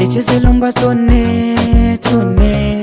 tulicheze lumba tone tone,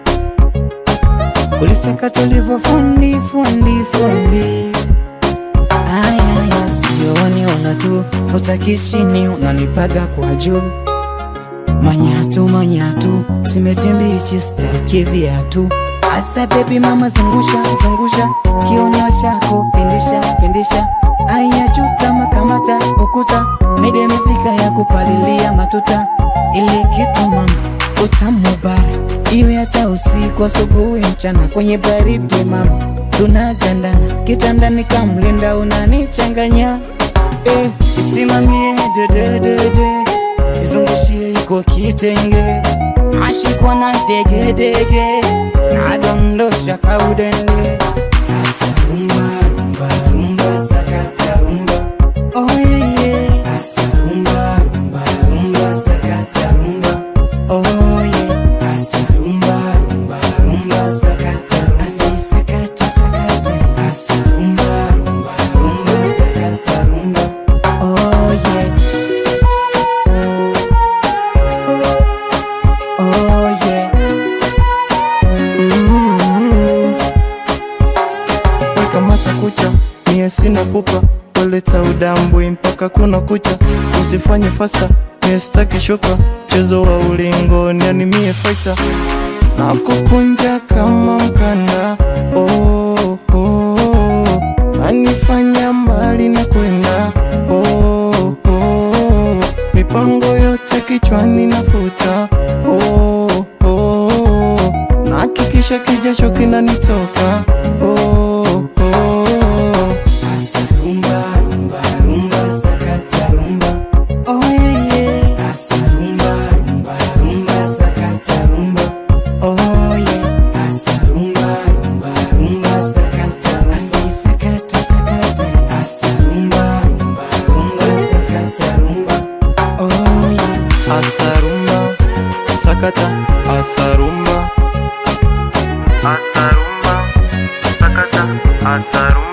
kulisaka tulivyo fundi fundi fundi. Aya, sioni una tu utaki chini, unanipaga kwa juu. Manyatu manyatu, simeti mbichi, staki viatu. Asa baby mama, zungusha zungusha kiuno chako, pindisha pindisha. Aya, chutama kamata ukuta, mede imefika ya kupalilia matuta. Ile kitu mama, utamu bara, iwe hata usiku, asubuhi, mchana, kwenye baridi mama, tunagandana kitandani, kamlinda unanichanganya eh, isimamie dededede izungushie iko kitenge ashikwa na degedege nadondosha kaudende asa rumba rumba rumba sakata rumba oh yeah, yeah. asa rumba rumba rumba sakata rumba oh yeah. asa rumba rumba rumba sakata rumba asa sakata sakata asa rumba rumba rumba sakata rumba oh yeah Oh yeah. Kamata kucha, mie sina pupa, waleta udambwi mpaka kuna kucha, usifanye fasta, mie staki shuka, mchezo wa ulingoni, yani mie fighter, na kukunja kama mkanda, oh, oh, anifanya mbali na kwenda, oh, oh, mipango yote kichwani nafuta, oh, oh, nahakikisha kijasho kinanitoka, oh, oh. Asa rumba rumba rumba sakata rumba. Oh yeah yeah. Asa rumba rumba rumba sakata rumba. Oh yeah. Asa rumba rumba rumba sakata rumba. Asa sakata sakata. Asa rumba rumba rumba sakata rumba. Oh yeah. Asarumba, sakata, asarumba, asarumba, sakata, asarumba.